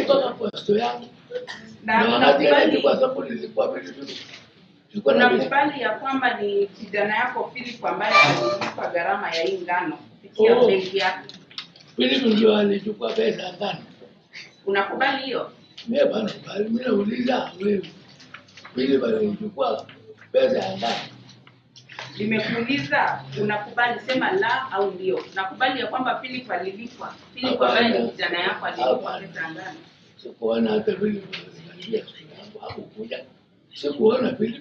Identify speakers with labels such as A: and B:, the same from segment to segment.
A: mpaka posto yangu
B: Na
A: na wakati ile
B: unakubali
A: nilikuwa sababu nilikuwa vitu vitu nilikuwa na vitu
B: unakubali ya kwamba ni kijana yako Philip ambaye alilipa gharama ya hii ngano kupitia
A: Oh.
B: benki yake.
A: Philip ndio alichukua pesa ngani
B: Unakubali hiyo?
A: mimi bana bali mimi nauliza wewe Philip alichukua pesa ya ngani
B: Nimekuuliza, unakubali? Sema la au ndio. Nakubali ya kwamba Philip alilipwa. Philip ambaye ni kijana yako alilipwa
A: Hapana.
B: pesa ya ngano.
A: sikuona hata Philip aliangalia simu yangu hakukuja sikuona Philip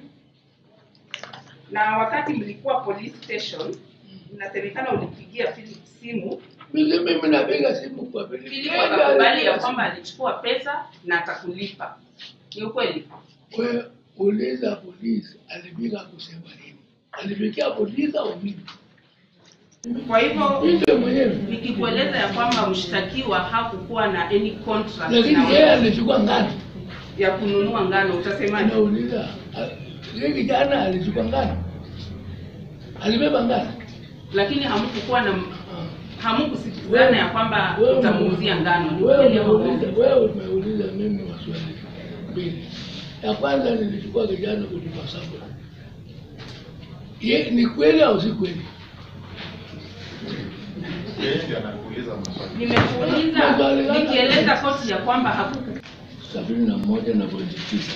B: Na wakati mlikuwa police station, inasemekana ulipigia Philip simu.
A: mimi mimi napiga simu kwa Philip
B: Philip
A: Yeye ndiye
B: akakubali ya
A: alipiga
B: kwamba alichukua pesa na atakulipa. Ni ukweli?
A: Wewe uliza polisi alipiga kusema nini? Alipigia polisi au mimi?
B: Kwa hivyo
A: Mimi ndio mwenyewe.
B: nikikueleza ya kwamba mshtakiwa hakukuwa na any contract na
A: Lakini yeye
B: wewe
A: alichukua ngano.
B: ya kununua ngano, utasemaje?
A: Anauliza yeye kijana alichukua ngano. Alibeba ngano.
B: Lakini hamkukuwa na
A: Ah.
B: hamkusikizana ya kwamba
A: Wewe
B: utamuuzia ngano. Ni
A: wewe
B: ukweli ama
A: umeuliza
B: uongo?
A: wewe umeuliza mimi maswali mbili. Ya kwanza nilichukua kijana kutoka Sabo. Ye, ni kweli au si kweli?
C: Yeye ndiye anakuuliza maswali.
B: Nimekuuliza
A: Maswali gani?
B: nikieleza koti ya kwamba hakuku
A: sabini na moja na pointi tisa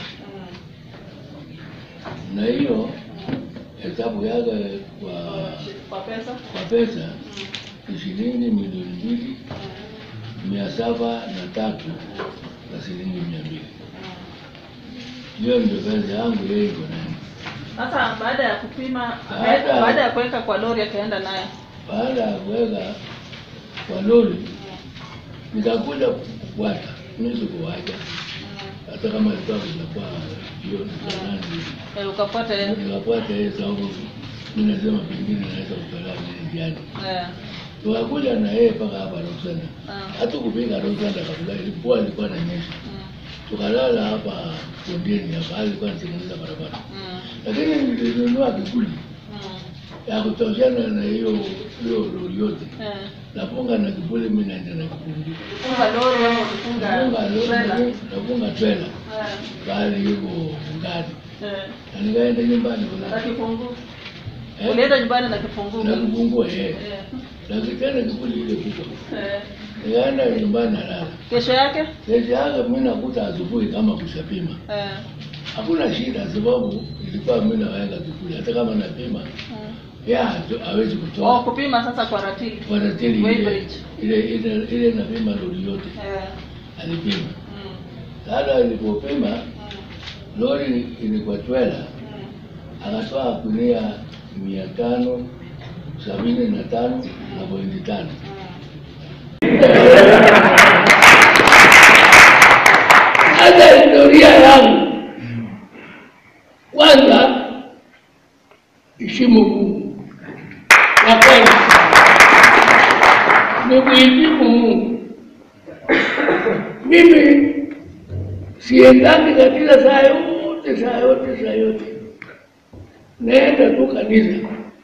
A: na hiyo hesabu yake kwa
B: kwa pesa
A: kwa pesa ni shilingi milioni mbili mia saba na tatu na shilingi mia mbili hiyo ndio pesa yangu yeye iko nayo
D: Sasa baada ya kupima,
A: Baada-
D: baada ya kuweka kwa lori akaenda naye.
A: baada ya kuweka kwa lori nikakuja kufuata mimi sikuwacha hata kama ilikuwa kujakuwa jioni saa nane hivi.
D: Eh, ukafuata yeye.
A: nikafuata yeye sababu mimi nasema pengine naweza kutolea mimi njiani.
D: Eh.
A: Tukakuja na yeye mpaka hapa Roksanda.
D: Ah.
A: Hata kupiga Roksanda kabla ilikuwa ilikuwa inanyesha.
D: Mm.
A: Tukalala hapa bondeni hapa, hali ilikuwa inatengeneza barabara.
D: Mm.
A: Lakini nilinunua kikuli
D: Mm.
A: ya kutoshana na hiyo hiyo lori yote.
D: Eh.
A: Nafunga na kipuli, mimi naenda na kifungu.
D: Funga lori ama ukifunga
A: Nafunga
D: trailer.
A: lori, nafunga trailer.
D: Eh.
A: Bali yuko ngani.
D: Eh.
A: Na nikaenda nyumbani
D: Na
A: kulala.
D: kifunguu.
A: Eh?
D: Ulienda nyumbani na kifunguu.
A: Na kifungua yeye.
D: Eh.
A: Na kitanda kipuli ile kubwa.
D: Eh.
A: Nikaenda nyumbani nalala.
D: Kesho yake?
A: Kesho yake mimi nakuta asubuhi kama kushapima.
D: Eh.
A: Hakuna shida sababu ilikuwa mimi naweka kipuli hata kama napima
D: Mm.
A: yeye hatu- hawezi
D: Oh,
A: kutoa.
D: kupima sasa kwa ratili.
A: Kwa ratili ile
D: Weighbridge.
A: ile ile ile napima lori yote
D: Eh.
A: alipima.
D: Mm.
A: Sasa alipopima
D: Mm.
A: lori ilikuwa twela
D: Mm.
A: akatoa gunia mia tano sabini na tano na pointi tano. Hata historia yangu kwanza, heshimu Mungu ya kwanza ni kuheshimu Mungu. Mimi siendangi katika saa yote saa yote saa yote, naenda tu kanisa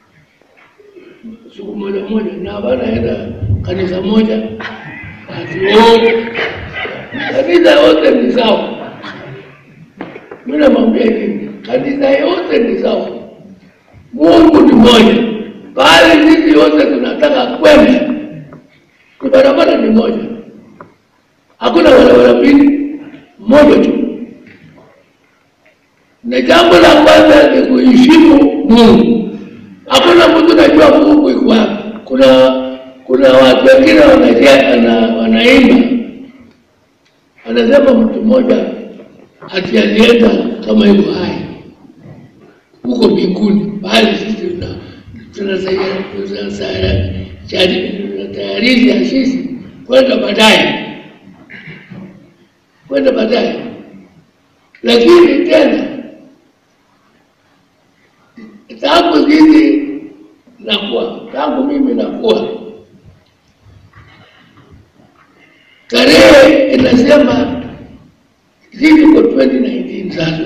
A: siku moja moja, na wanaenda kanisa moja ati wote kanisa yote ni sawa. Mimi namwambia hivi, kanisa yote ni sawa, Mungu ni moja, bali sisi wote tunataka kwenda, ni barabara ni moja, hakuna barabara mbili, moja tu. Na jambo la kwanza ni kuheshimu Mungu. Hakuna mtu najua Mungu iko wapi. Kuna kuna watu wengine wanacheza na wanaimba, anasema mtu mmoja ati alienda kama yuko hai huko mbinguni, bali sisi tuna- tunasaya- tunasaya- chari- tunatayarisha sisi kwenda baadaye, kwenda baadaye. Lakini tena tangu sisi nakuwa tangu mimi nakuwa tarehe inasema sisi kwa 2019 sasa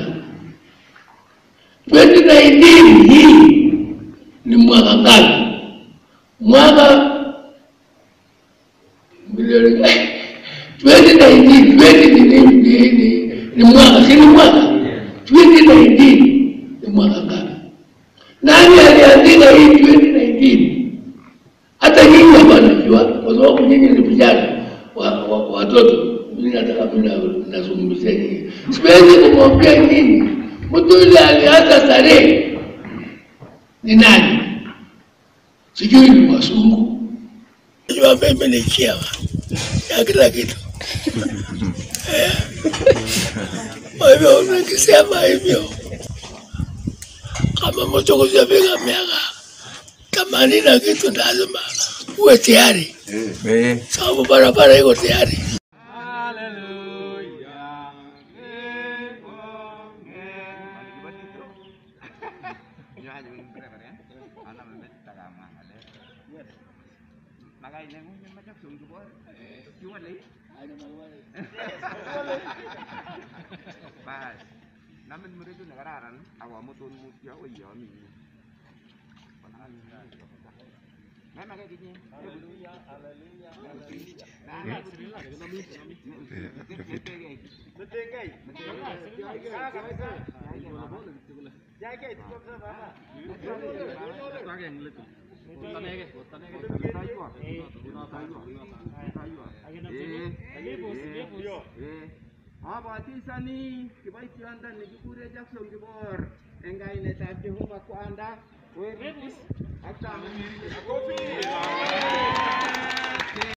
A: 2019 hii ni mwaka gani mwaka milioni 2019 2019 ni ni ni ni mwaka si ni mwaka 2019 ni mwaka ngapi? Nani aliandika hii 2019? Hata nyinyi hapa najua, kwa sababu nyinyi ni vijana wa, wa, watoto. Mimi nataka mimi na- nazungumzia nyinyi, siwezi kumwambia nyinyi mtu yule alianza tarehe ni nani, sijui ni wasungu. Najua mimi ni chiama ya kila kitu Eh. kwa hivyo nikisema hivyo, kama mtu kujafika miaka themanini na kitu, lazima uwe tayari, sababu barabara iko tayari.
E: Bas. Namin mo rin nagararan, awa mo tun mo siya, uy, yun. May magiging Hallelujah, Abatisani kiboitiondo nekikure Jackson Kibor eng kainetab Jehova kwanda werus ak tamu